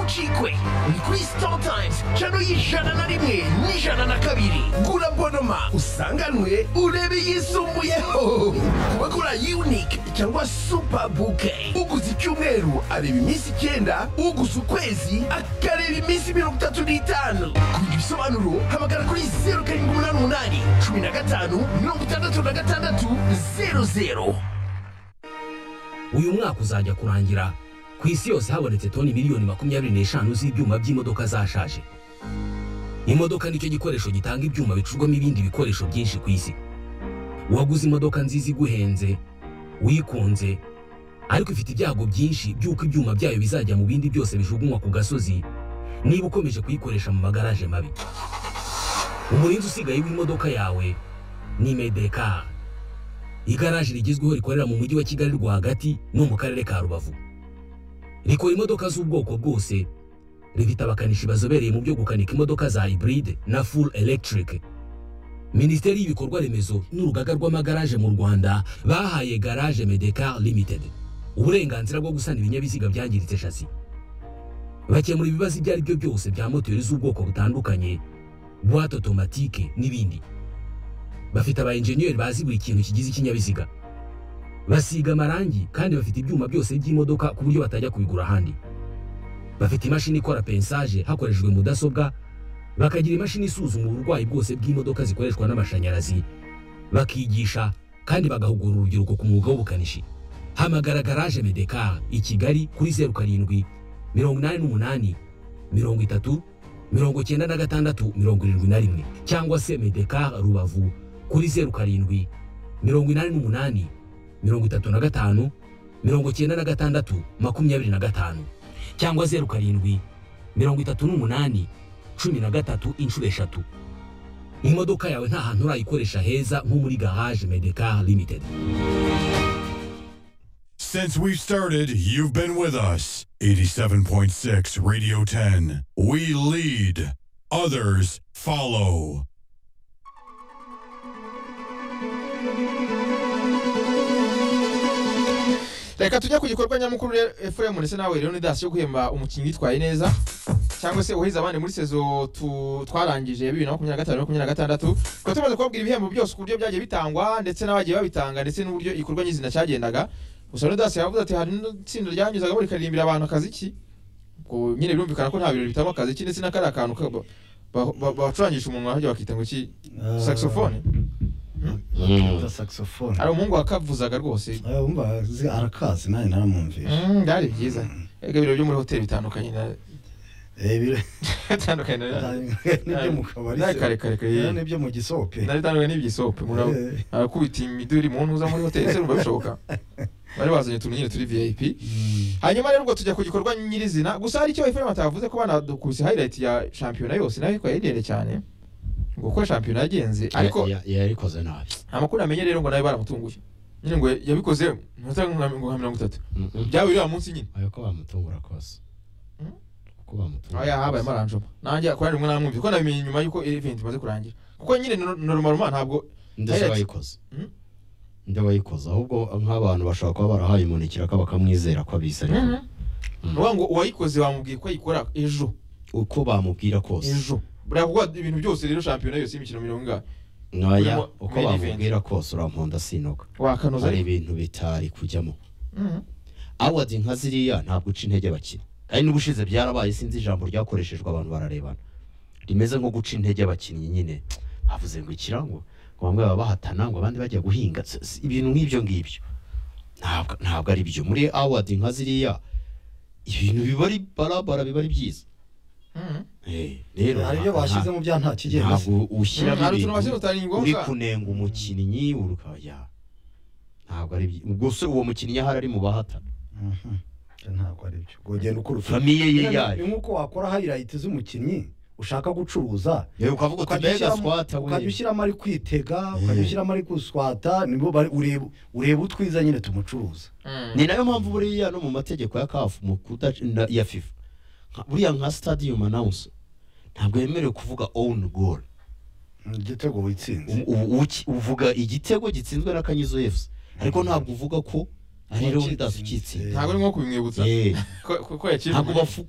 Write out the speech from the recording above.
twe ni kuri sitatayimuzi cano y'ijana na rimwe n'ijana na kabiri gura bonoma usanganwe urebe yisumbuyeho ku bagura yunike cyangwa supa buke uguze icyumweru areba iminsi icyenda uguze ukwezi akareba iminsi mirongo itatu n'itanu kugira ibisobanuro hamagara kuri zeru karindwi umunani umunani cumi na gatanu mirongo itandatu na gatandatu zeru zeru uyu mwaka uzajya kurangira ku isi yose habonetse toni miliyoni makumyabiri n'eshanu z'ibyuma by'imodoka zashaje imodoka nicyo gikoresho gitanga ibyuma bicurwamo ibindi bikoresho byinshi ku isi uwaguze imodoka nziza iguhenze wikunze ariko ifite ibyago byinshi by'uko ibyuma byayo bizajya mu bindi byose bijugunywa ku gasozi niba ukomeje kuyikoresha mu magaraje mabi umurinzi usigaye w'imodoka yawe ni medekari igaraje rigezweho rikorera mu mujyi wa kigali rwagati no mu karere ka rubavu rikora imodoka z'ubwoko bwose rifite abakanishi bazobereye mu byo gukanika imodoka za hiburide na full electric minisiteri y'ibikorwa remezo n'urugaga rw'amagaraje mu rwanda bahaye garage medekar limited uburenganzira bwo gusana ibinyabiziga byangiritse shasi bakemura ibibazo ibyo ari byo byose bya moteri z'ubwoko butandukanye buwate otomatike n'ibindi bafite aba enjeniyeri bazi buri kintu kigize ikinyabiziga basiga amarangi kandi bafite ibyuma byose by'imodoka ku buryo batajya kubigura ahandi bafite imashini ikora pensaje hakoreshejwe mudasobwa bakagira imashini isuzuma uburwayi bwose bw'imodoka zikoreshwa n'amashanyarazi bakigisha kandi bagahugura urubyiruko ku mwuga w'ubukanishi hamagara garaje medekar i kigali kuri zeru karindwi mirongo inani n'umunani mirongo itatu mirongo cyenda na gatandatu mirongo irindwi na rimwe cyangwa se medekar rubavu kuri zeru karindwi mirongo inani n'umunani mirongo itatu na gatanu mirongo cyenda na gatandatu makumyabiri na gatanu cyangwa zeru karindwi mirongo itatu n'umunani cumi na gatatu inshuro eshatu imodoka yawe nta hantu urayikoresha heza nko muri garage medekar limited Since we've started, you've been with us. 87.6 Radio 10. We lead, others follow. reka tujye ku gikorwa nyamukuru re- fm ndetse nawe rero ni dasi yo guhemba umukinnyi witwaye neza cyangwa se uhize abandi muri sezo tu- twarangije ya bibiri na makumyabiri na gatanu makumyabiri na gatandatu tukaba tumaze kubabwira ibihembo byose ku buryo byagiye bitangwa ndetse n'abagiye babitanga ndetse n'uburyo igikorwa nyizina cyagendaga gusa rero dasi yavuze ati hari n'itsinda ryanyuzagamo rikaririmbira abantu akaziki ubwo nyine birumvikana ko nta birori bitamo akaziki ndetse na kariya kantu ka- ba- ba- ba- bacurangisha umuntu ahajya bakita ngo iki Ah. saxophone bakita saxophone hari umuhungu wakavuzaga rwose Ah, wumva zi- arakazi nawe naramwumvisha Mm, byari byiza Erega ibiro byo muri hoteli bitandukanye na Eh, bire- bitandukanye na nibyo mu kabari Nawe se. kare kare kare. Eh, nibyo mu gisope na bitandukanye n'iby'isope umuntu aba- Eh, arakubita imiduri mu ntuza muri hoteli se rumva bishoboka bari bazanye utuntu nyine turi vip mm, hanyuma rero ubwo tujya ku gikorwa nyirizina gusa hari icyo efuperi batavuze ko banadukuse highlight ya shampiyona yose nayo ikaba yari cyane ngo uko shampiyona yagenze ariko Ya- ya- yarikoze nabi amakuru namenye rero ngo nawe baramutunguye nyine ngo yabikoze mu minota nka mirongo itatu byabaye uriya munsi nyine ayo ko bamutungura kose Mm? uko bamutungura aho yahabaye kose. maranjoma nanjye kubera rimwe namwumva kuko nabimenye nyuma y'uko event imaze kurangira kuko nyine norumaruma ntabwo ndetse Hey, wayikoze Mm? nde wayikoze ahubwo nk'abantu bashobora kuba barahaye umuntu ikiraka bakamwizera ko abizi ariko ni ukuvuga ngo uwayikoze wamubwiye ko ayikora ejo uko bamubwira kose ejo buriya kuko ibintu byose rero shampiyona yose y'imikino mirongo ingahe ntoya Urimo uko main event. bamubwira kose urankunda sinoga wakanoza hari ariko ibintu bitari kujyamo Mhm. awadi nka ziriya ntabwo uca intege abakina kandi n'ubushize byarabaye sinzi ijambo ryakoreshejwe abantu bararebana rimeze nko guca intege abakinnyi nyine bavuze ngo ikirango ngo bamwe baba bahatana ngo abandi bajya guhinga S- s- ibintu nk'ibyo ngibyo ntabwo ntabwo ari byo muri awadi nka ziriya ibintu biba ari barabara biba ari byiza Mhm. Eh, rero hari ibyo nta- bashyizemo bya nta kigenda se. ntabwo ushyiramo hari ibintu utuntu bashyira ni uri ngombwa kunenga umukinnyi urukaya ntabwo ari byi- ubwo se uwo mukinnyi ahari ari mu bahatana Mhm. ntabwo ari byo ngo ugenda ukora utu- famiye ye yayo ni nk'uko wakora highlight z'umukinnyi ushaka gucuruza yewe ukavuga uti ukajya mbega ushyiramo- swata we ukajya ushyiramo ari kwitega Eh. ukajya ushyiramo ari guswata nibwo bari- ureba- ureba utwiza nyine tumucuruza Mhm. ni nayo mpamvu buriya no mu mategeko ya kafu mu kudac- na- ya fifa nka- buriya nka stadium announce ntabwo yemerewe kuvuga own goal igitego U- witsinze u- uki- uvuga igitego gitsinzwe na kanyizo fc ariko ntabwo uvuga ko ari Uwatsinze. leonidas ukitsinda ntabwo ari nko kubimwibutsa Eh, ko ko yakijwe ntabwo bafu-